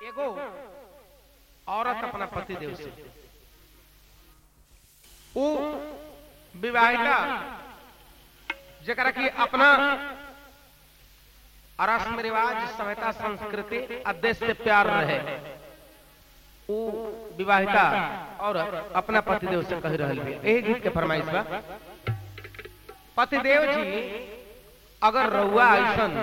एगो औरत अपना पति देव से वो विवाहिता जरा की अपना रस्म रिवाज सभ्यता संस्कृति आदेश से प्यार रहे वो विवाहिता और अपना पतिदेव से कह रही है यही गीत के फरमाइश बा पतिदेव जी अगर रउआ ऐसन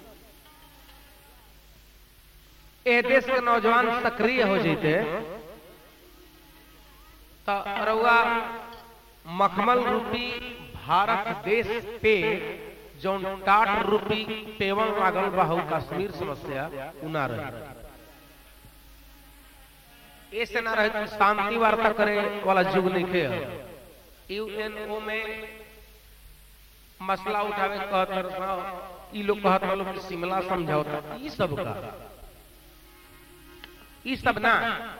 ए देश के नौजवान सक्रिय हो जाते तो रउआ मखमल रूपी भारत देश पे जौन टाट रूपी पेवन लागल बा कश्मीर समस्या उना रहे ऐसे ना रहे शांति वार्ता करे वाला युग नहीं थे यूएनओ में मसला उठावे कहत ई लोग कहत लोग कि शिमला समझौता ई सब का ई सब ना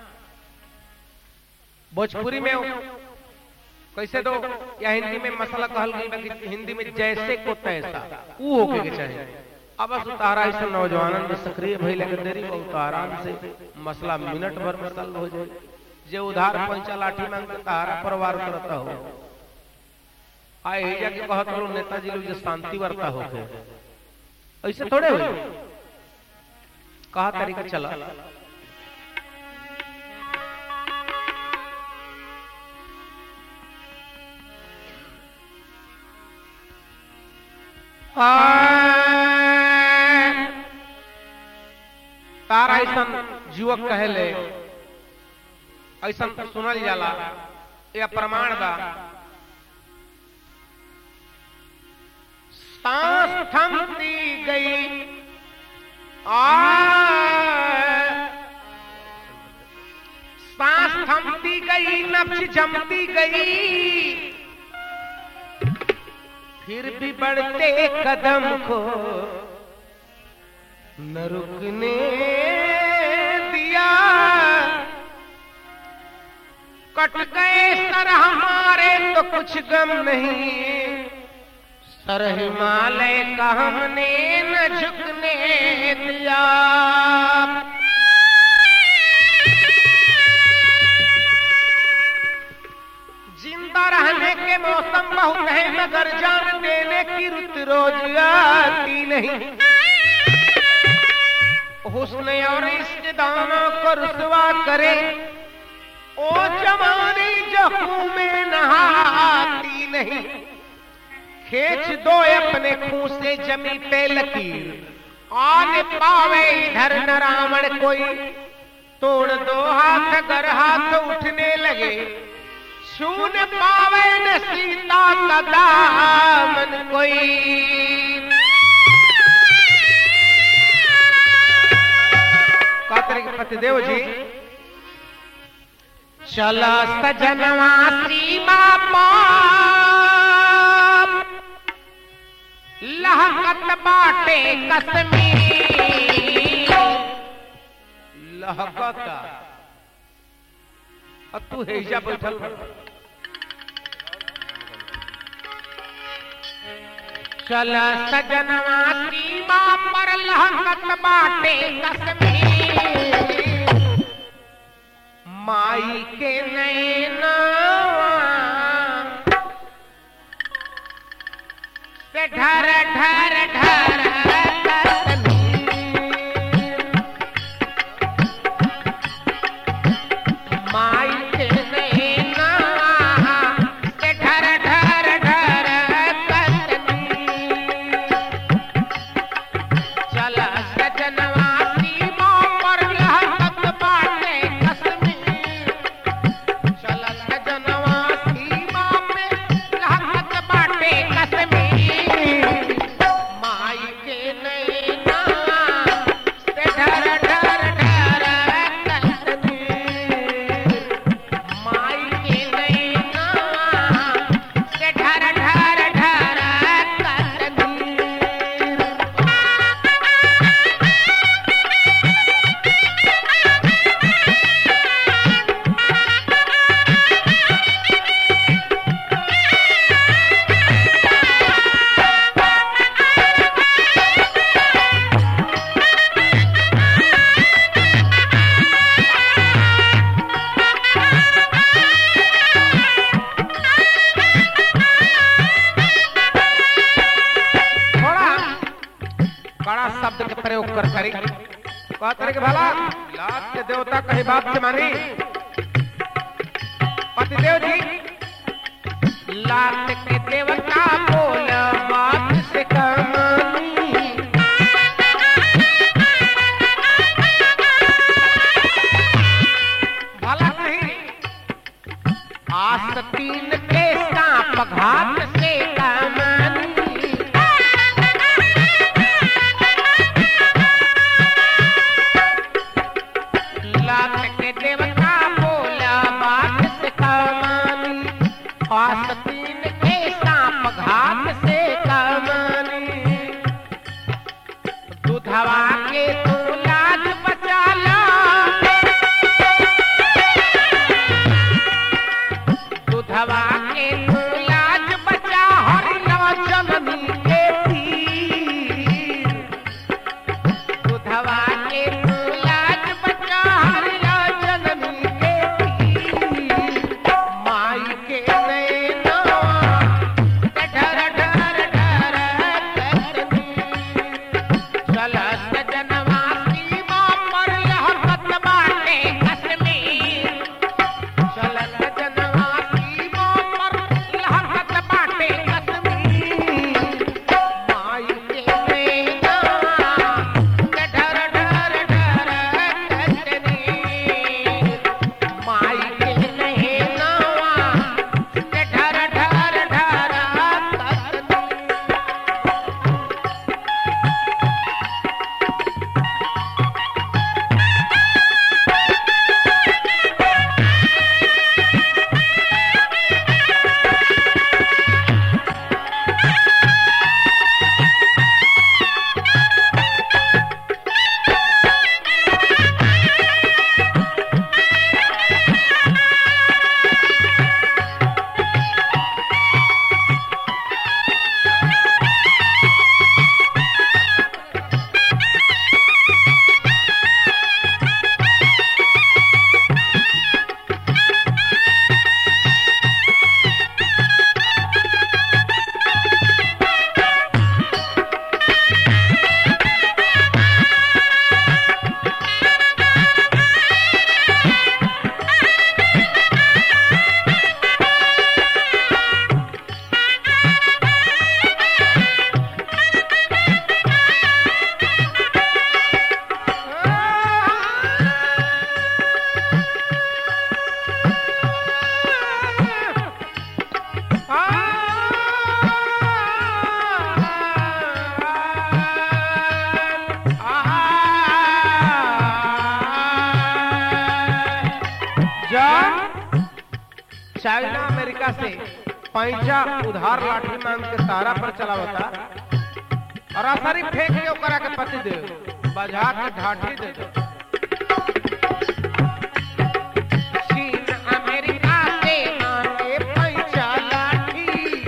भोजपुरी में कैसे तो या हिंदी में मसला कहल गई कि हिंदी में जैसे को तैसा ऊ होके के चाहिए अब बस उतारा ऐसा नौजवानन में सक्रिय भइले के देरी बहुत आराम से मसला मिनट भर में सल्व हो जाए जे उधार पंचा लाठी मांग के तारा परिवार करता हो आए हेजा के कहत लोग नेताजी लोग जो शांति वार्ता होके ऐसे थोड़े हुए कहा तरीका चला तारा ऐसा युवक कहले ऐसा सुनल जाला या प्रमाण बा सांस थमती गई आ सांस थमती गई नब्ज जमती गई फिर भी बढ़ते कदम को न रुकने दिया कट गए सर हमारे तो कुछ गम नहीं सर हिमालय का हमने न झुकने दिया जिंदा रहने के मौसम बहुत है मगर जान देने की रुत रोज आती नहीं हुस्न और इश्क दाना को रुसवा करे ओ जवानी जहू में नहाती नहीं खेच दो अपने खून से जमी पे लकीर आन पावे इधर न रावण कोई तोड़ दो हाथ अगर हाथ उठने लगे छून पावे न सीता का दामन कोई कातरे के पतिदेव जी चला सजनवा सीमा पाप लहकत बाटे कश्मीर लहकता अब तू हेजा बैठल चल सजनवा सीमा पर लहकत बाटे कश्मीर माई के नैना से ढर ढर ढर माई के नैना से ढर ढर ढर चल सजनवा सीमा कहते के भला लात के देवता कहीं बात से मानी पतिदेव जी लात के देवता बोल बात से कमानी भला नहीं आस्तीन के सांप घात से कमानी लात के देवता बोला बात से कमानी आस्तीन के सांप घात से कमानी दूधवा के तू लाज बचा ला दूधवा के तू लाज बचा हरिया जननी के पीर दूधवा के तू लाज बचा हरिया जननी के पीर माई के नैना ढर ढर ढर करनी चलत जनवा सीमा पर लहकत बाटे कश्मीर चलत जनवा सीमा पर लहकत बाटे कश्मीर माई के नैना ढर ढर ढर करनी माई के नैना ढर ढर ढर करनी चाइना अमेरिका से पैसा उधार लाठी मांग के तारा पर चलावता और असरी फेंक के ओकरा के पति दे बजा के ढाठी दे दो चीन अमेरिका से मांगे पैसा लाठी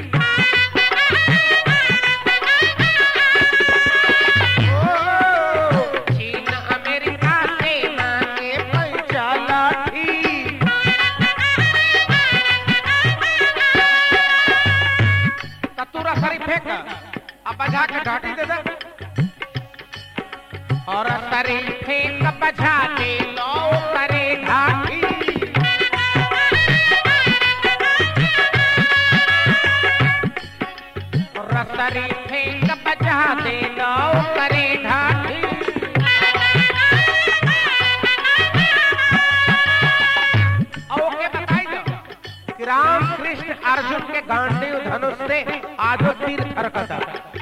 ओ, चीन अमेरिका से मांगे पैसा लाठी कतूरा सरी फेंक अब बजा के ढाटी दे दे और सरी फेंक बजा के लो करे ढाटी और सरी फेंक बजा दे लो करे ढाटी और ओके बताई दो कि राम कृष्ण अर्जुन के गांडीव धनुष से आजो तीर थरकता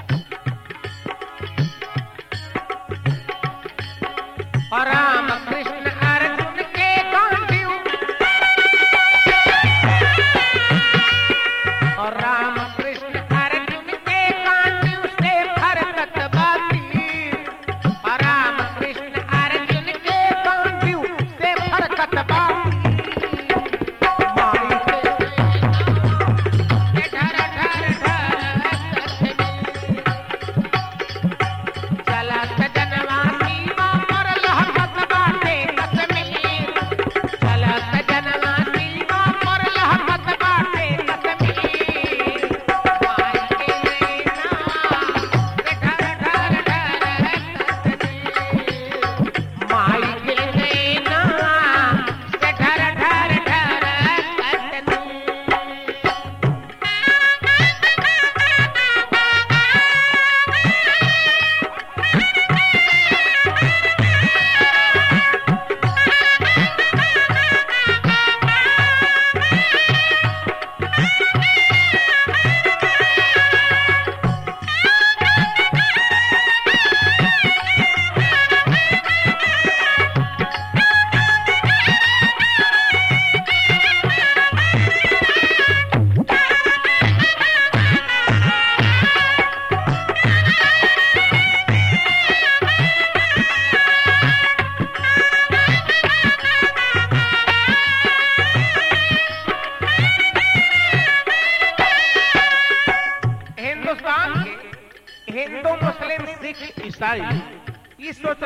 और राम कृष्ण अर्जुन के गांडीव और राम कृष्ण अर्जुन के गांडीव से थरकत बाती और राम कृष्ण अर्जुन के गांडीव से थरकत बाती माई के ढर ढर ढर चलत जनवा सीमा पर लहकत बाटे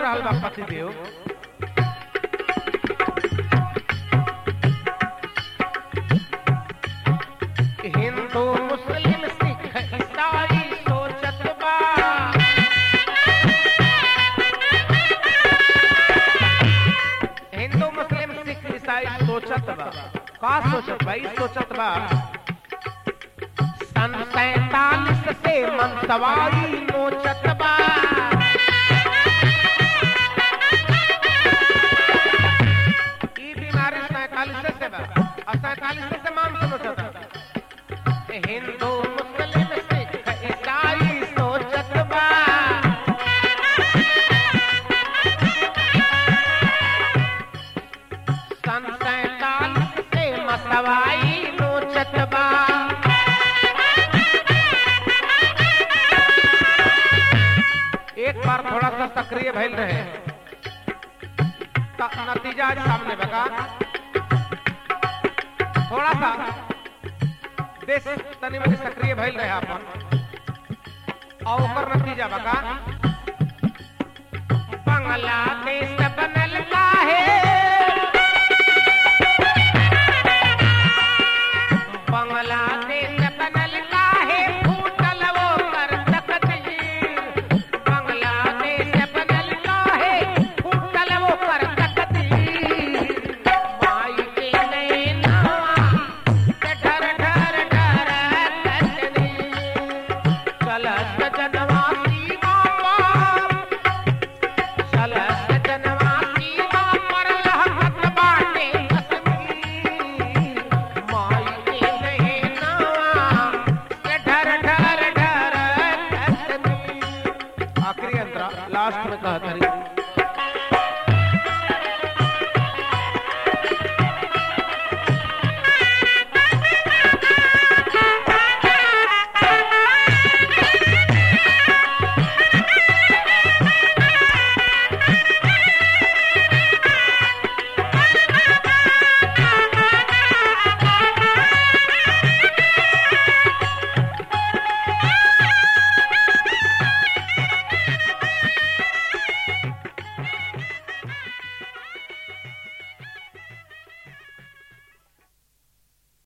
रहल बा पतिदेव हिंदू मुस्लिम सिख ईसाई सोचत बा हिंदू मुस्लिम सिख ईसाई सोचत बा का सोचत बा ई सोचत बा सन सैतालीस से मन सवारी नोचत बा ई बीमारी सैतालीस से बा और सैतालीस से मान से नोचत बा हिंदू मुस्लिम सिख ईसाई सोचत बा सन सैतालीस से मसवाई नोचत बा एक बार थोड़ा सा सक्रिय भइल रहे त- नतीजा आज सामने बका थोड़ा सा देश तनी मनी सक्रिय भइल रहे अपन और ओकर नतीजा बका बांग्लादेश बनल काहे बांग्लादेश बनल काहे फूटल वो कर तकदीर बांग्लादेश बनल काहे फूटल वो कर तकदीर माई के नैनवा के ढर ढर ढर कतनी चलत जनवा सीमा पर चलत जनवा सीमा पर लहकत बाटे कश्मीर माई के नैनवा के ढर ढर ढर कतनी आखिरी अंतरा लास्ट में कहत हरी